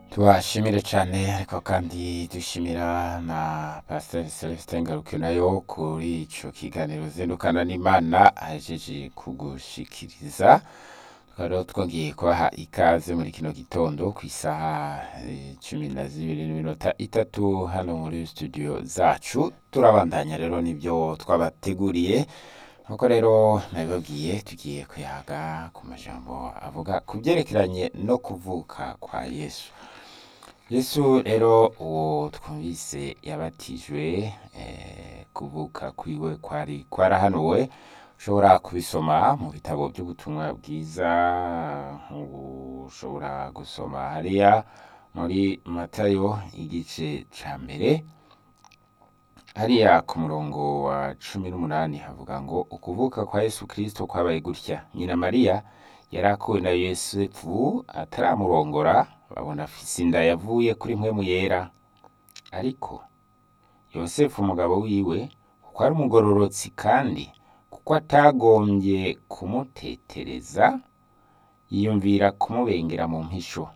tubashimire cyane ariko kandi dushimira na pasiteri celestin ngaruke nayo kuri icyo kiganiro zindukana n'imana ahejeje kugushikiriza tukaba rero twongeye kubaha ikaze muri kino gitondo ku isaha eh, cumi na zibiri n'iminota itatu hano muri studio zacu turabandanya rero n'ibyo twabateguriye nk'uko rero nabibabwiye tugiye kuyaga ku majambo avuga ku byerekeranye no kuvuka kwa yesu yesu rero uwo twumvise yabatijwe eh, kuvuka kwiwe kwari kwarahanuwe ushobora kubisoma mu bitabo by'ubutumwa bwiza ushobora gusoma hariya muri matayo igice ca mbere hariya ku murongo wa cumi n'umunani havuga ngo ukuvuka kwa yesu kirisito kwabaye gutya nyina mariya yari akuwe na yosefu ataramurongora babona afise inda yavuye kuri mpwemu yera ariko yosefu umugabo wiwe kuko ari umugororotsi kandi kuko atagombye kumutetereza yiyumvira kumubengera mu mpisho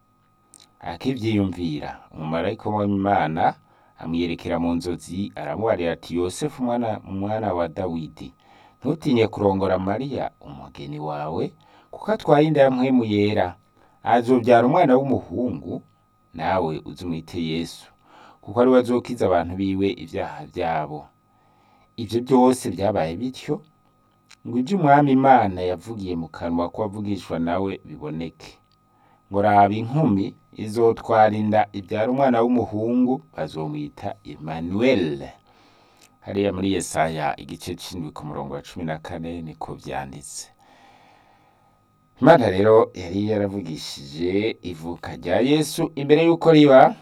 akivyiyumvira umumarayika w'imana amwiyerekera mu nzozi aramubarira ati yosefu mwana mwana wa dawidi ntutinye kurongora mariya umugeni wawe kuko atwaye inda ya mpwemu yera azobyara umwana w'umuhungu nawe uzumwite yesu kuko ari we azokiza abantu biwe ibyaha byabo ibyo byose byabaye bityo ngo ibyo umwami imana yavugiye mu kanwa kw'abavugishwa nawe biboneke ngo raba inkumi izotwara inda ibyara umwana w'umuhungu bazomwita Emmanuel hariya muri Yesaya igice c'indwi ku murongo wa cumi na kane niko vyanditse Imana rero yari yaravugishije ivuka rya Yesu imbere y'uko riba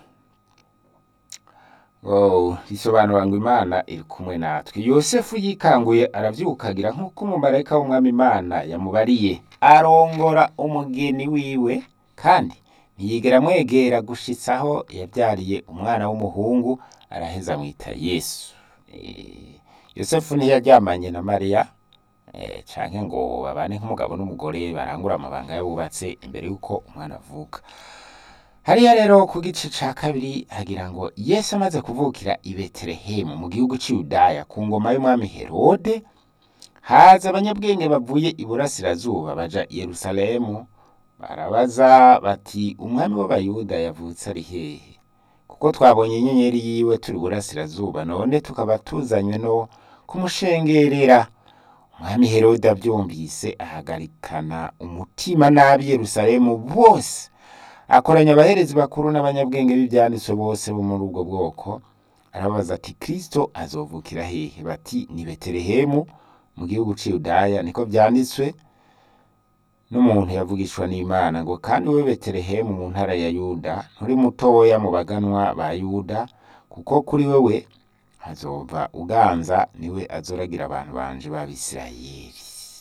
Oh, risobanura ngo Imana iri kumwe natwe. Yosefu yikanguye aravyukagira nk'uko umumarayika w'umwami Imana yamubariye. Arongora umugeni wiwe kandi ntiyigera amwegera gushitsa aho yabyariye umwana w'umuhungu araheza amwita Yesu. Eh, Yosefu ntiyaryamanye na Mariya eh, canke ngo babane nk'umugabo n'umugore barangura amabanga yabubatse imbere y'uko umwana avuka. hariya rero ku gice ca kabiri hagira ngo yesu amaze kuvukira i betelehemu mu gihugu c'iyudaya ku ngoma y'umwami herode haza abanyabwenge bavuye iburasirazuba baja i yerusalemu barabaza bati umwami w'abayuda yavutse ari hehe kuko twabonye inyenyeri yiwe turi iburasirazuba none tukaba tuzanywe no kumushengerera umwami herode avyumvise ahagarikana umutima nabi yerusalemu bose akoranya abaherezi bakuru n'abanyabwenge b'ibyanditswe bose bo muri ubwo bwoko arabaza ati kristo azovukira hehe bati ni betelehemu mu gihugu c'iyudaya niko vyanditswe n'umuntu yavugishwa n'imana ngo kandi we betelehemu mu ntara ya yuda nturi mutoya mu baganwa ba yuda kuko kuri wewe hazova uganza niwe azoragira abantu banje b'abisirayeli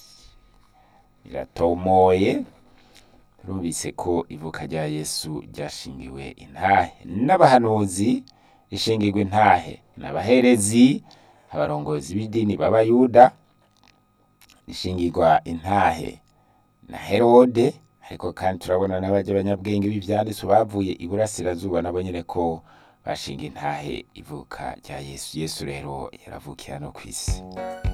biratomoye turumvise ko ivuka rya yesu ryashingiwe intahe n'abahanuzi rishingirwa intahe n'abaherezi abarongozi b'idini b'abayuda rishingirwa intahe na herode ariko kandi turabona n'abaja abanyabwenge b'ivyanditswe bavuye iburasirazuba nabo nyene ko bashinga intahe ivuka rya yesu yesu rero yaravukiye hano kw'isi